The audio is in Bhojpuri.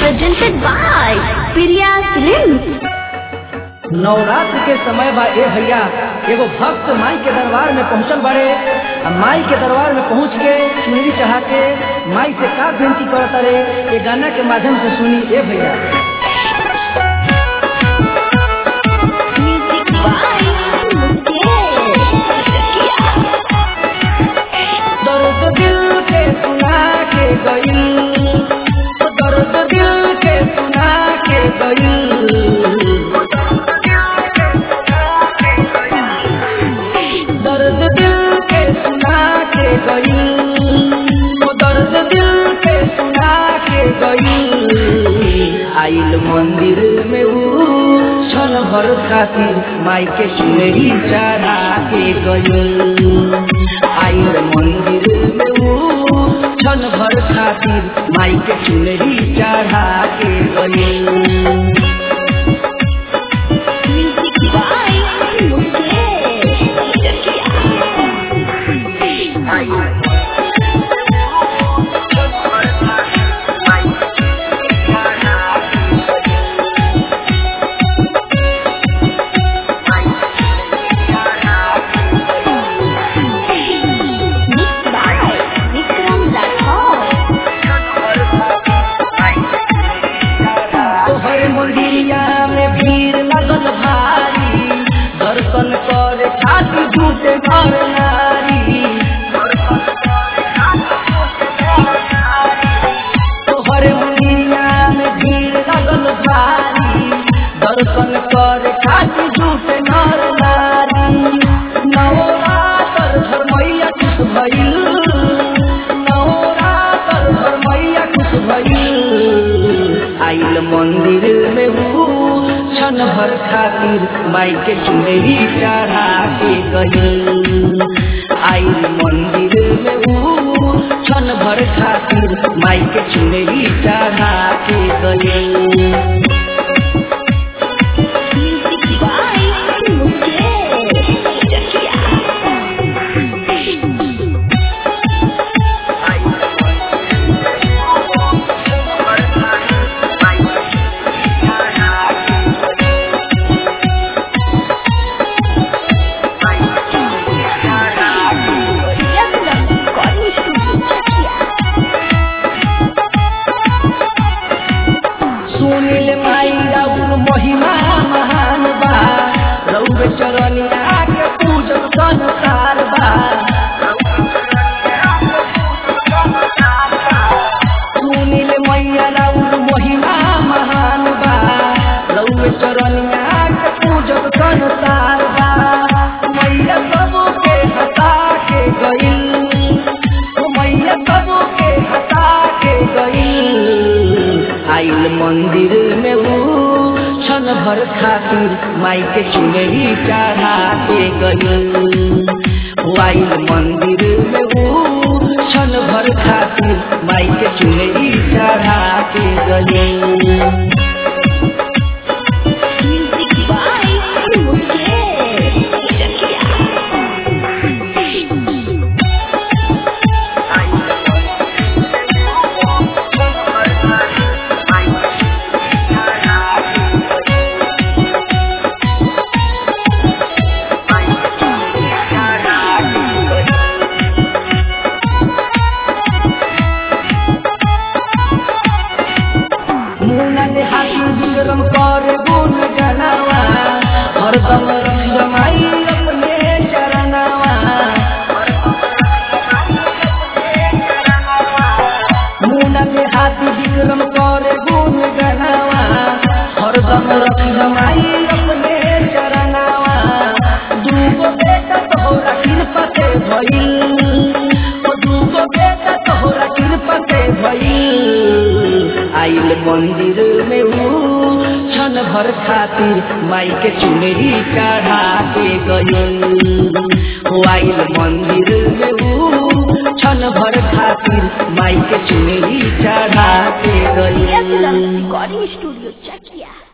presented by Priya Films. Navratra के समय बा ए भैया एगो भक्त माई के दरबार में पहुंचल बाड़े आ माई के दरबार में पहुंच के चुनरी चढ़ा के माई से का विनती करत रे ये गाना के माध्यम से सुनी ए भैया Music by Mukesh Chakia. दर्द दिल के सुना के गई दर्द दिल के सुना के गई दर्द दिल के सुना के गई वो दर्द दिल के सुना के गई आइल मंदिर में ऊ क्षण भर खातिर माई के चुनरी चढ़ा के गई आइल मंदिर में ऊ क्षण भर खातिर माई के चुनरी चढ़ा के गई Music by Mukesh Chakia. Mixed by Vikram Rathod. तोहर मंदिरिया में भीड़ लगल भारी दर्शन कर खातिर झूठे घर नारी तोहर मंदिरिया में भीड़ लगल भारी दर्शन कर खातिर झूठे घर नारी नवरात्र घर मैया खुश भइल नवरात्र घर मैया खुश भइल आइल मंदिर में हूँ क्षण भर खातिर माई के चुनरी चढ़ा के गई आइल मंदिर में हूँ क्षण भर खातिर माई के चुनरी चढ़ा के गई Music by Mukesh Chakia. Yaklam Recording Studio Chakia. सुनिल माई राउर महिमा महान बा रउर चरनिया के पूजन संसार बा सुनिल मैया राउर महिमा महान बा रउर चरनिया के पूजन संसार बा मैया सबके हटा के गई मैया सबके हटा के गई आइल मंदिर में वो क्षण भर खातिर माई के चुनरी चढ़ा के गई वो आइल मंदिर में वो क्षण भर खातिर माई के चुनरी चढ़ा के गई Music by Mukesh Chakia. मुना ने हाथी विक्रम कर गुण गनावा हरदम रख जमाई अपने चरनावा मुना ने हाथी विक्रम कर गुण गनावा हरदम रख जमाई अपने चरनावा दूगो बेटा तोहरा कृपा से भइल ओ दूगो बेटा तोहरा कृपा से भइल आइल मंदिर में ऊ क्षण भर खातिर माई के चुनरी चढ़ा के गई हो आइल मंदिर में ऊ क्षण भर खातिर माई के चुनरी चढ़ा के Yaklam गई Recording Studio Chakia.